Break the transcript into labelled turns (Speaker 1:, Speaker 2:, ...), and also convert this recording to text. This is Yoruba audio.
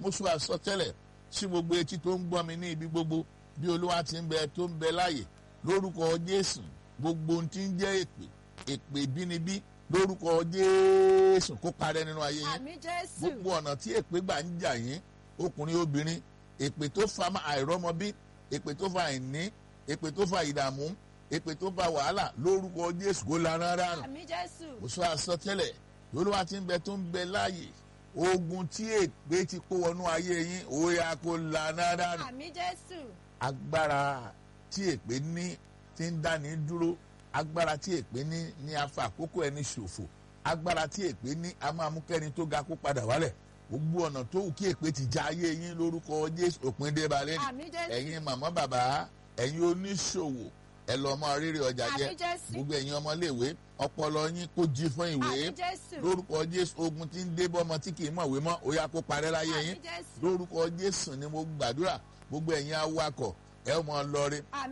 Speaker 1: mo sọ àsọtẹ́lẹ̀ sí gbogbo etí tó ń gbọ́ mi ní ibi gbogbo bí olúwa ti ń bẹ tó ń bẹ láàyè lórúkọ jésù gbogbo ohun tí ń jẹ́ èpè èpè bínibí lórúkọ jésù kó parẹ́ nínú ayé yín
Speaker 2: àmì jésù
Speaker 1: gbogbo ọ̀nà tí èpè gbà ń jà yín ọkùnrin obìnrin èpè tó fa má- àìrọ́mọbí èpè tó fa àìní èpè tó fa ìdààmú èpè tó fa wàhálà lórúkọ jésù kó lana rárá
Speaker 2: àmì jésù
Speaker 1: mo sọ àsọtẹ́lẹ̀ olúwa ti ń bẹ tó ń bẹ láàyè ogun tí èpè ti kó wọnú ayé yín ó yá kó lana rárá
Speaker 2: àmì jésù
Speaker 1: agbára tí èpè ní ti ń dáni dúró agbára tí èpè ní ní afa àkókò ẹni ṣòfò agbára tí èpè ní a máa mú kẹ́ni tó ga kó padà wálẹ̀ gbogbo ọ̀nà tó wù kí èpè ti já ayé yín lórúkọ jésù òpin dé balẹ̀
Speaker 2: àmì jésù
Speaker 1: ẹ̀yin màmá bàbá ẹ̀yin oníṣòwò ẹ lọ mọ rírì ọjà jẹ
Speaker 2: àmì jésù
Speaker 1: gbogbo ẹ̀yin ọmọléèwé ọpọlọ yín kó jí fún ìwé
Speaker 2: àmì jésù
Speaker 1: lórúkọ jésù ogun tí ń dé bọ́mọ tí kì í mọ̀wé mọ́ ó yá kó parẹ́ láyé
Speaker 2: àmì
Speaker 1: yín
Speaker 2: jésù
Speaker 1: lórúkọ jésù ni mo gbàdúrà gbogbo ẹ̀yin awakọ̀ ẹ ó mọ lọrí
Speaker 2: àmì